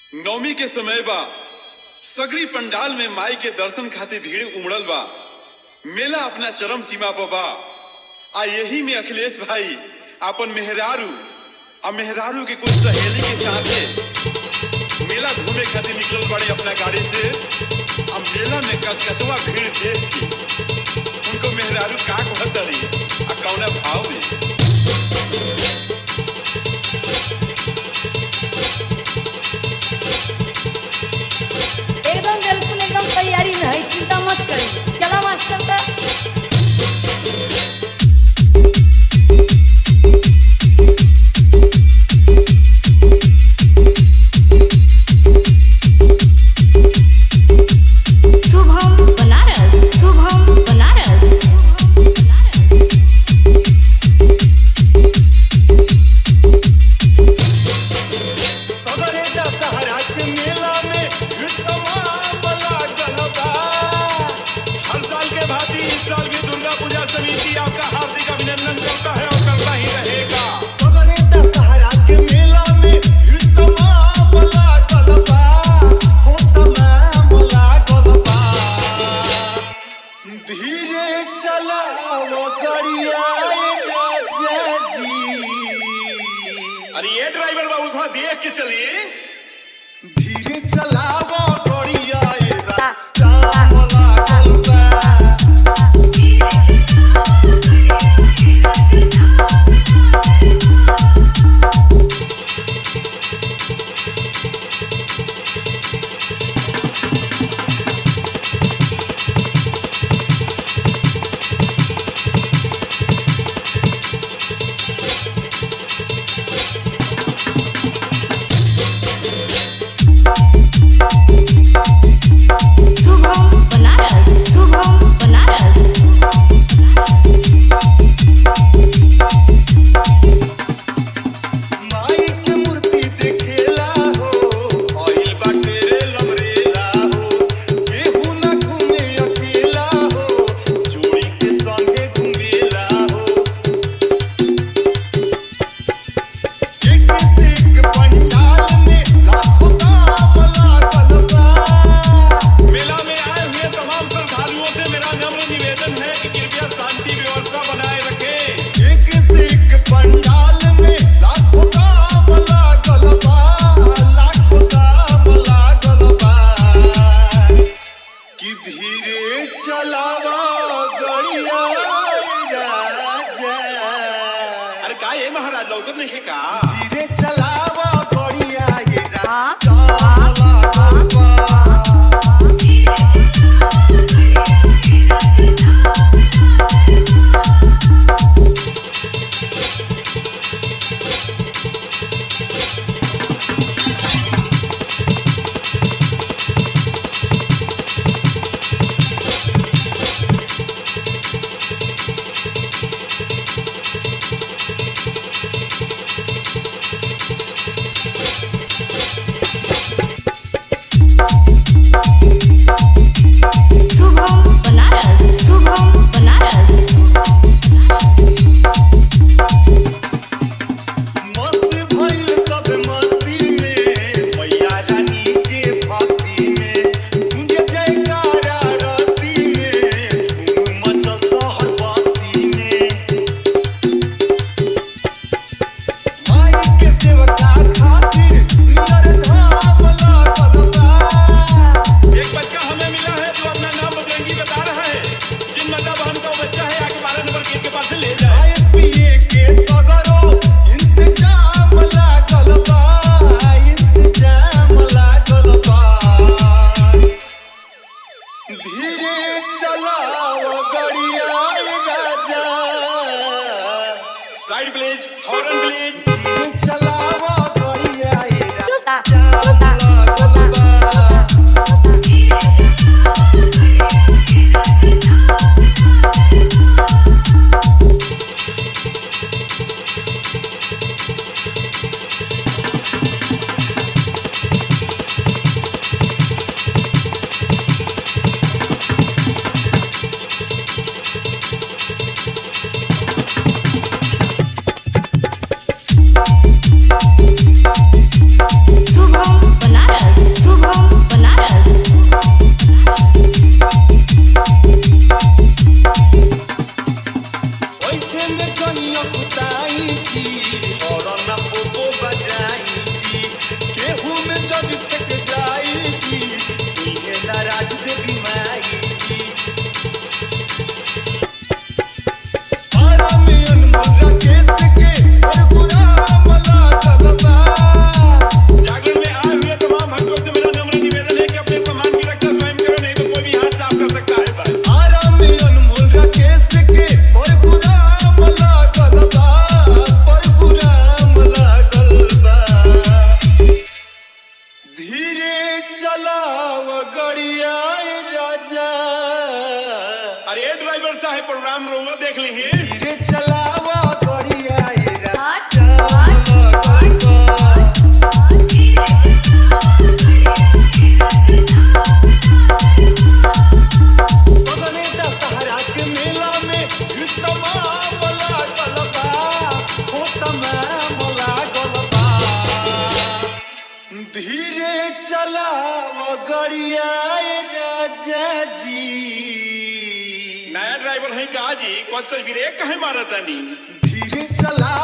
नवमी के समय बा सगरी पंडाल में माई के दर्शन खातिर भीड़ उमड़ल बा मेला अपना चरम सीमा पर बा आ यही में अखिलेश भाई अपन मेहरारू आ मेहरारू के कुछ सहेली के साथे मेला घूमे खातिर निकलल बड़े अपना गाड़ी से आ मेला में कतवा भीड़ देख के उनको मेहरारू का कहतरी आ कौना भाव में एकदम बिल्कुल एकदम तैयारी में है चिंता मत करी चला मास्टर का शुभम बनारस शुभम बनारस सदरे दशहरा के मेला में तमाम लागल बा। हर साल के भांति इस साल भी दुर्गा पूजा समिति आपका हार्दिक अभिनंदन करता है और करता ही रहेगा सदरे दशहरा के मेला में तमाम लागल बा। हो तमाम लागल बा। धीरे चलाओ गरिया राजा जी अरे ये ड्राइवर बाबू थोड़ा देख के चलिए धीरे चलावो डोरिया ए हाँ, राजा लागल बा शुभम है प्रोग्राम रोमा देख ली है धीरे चलावा गड़िया ये हट हट बगने दशहरा के मेला में युद्धमा बोला गलबा हो तमाम लागल बा धीरे चलावा गड़िया ये राजा जी नया ड्राइवर है का जी कौन सा ब्रेक कहे मारा तानी धीरे चला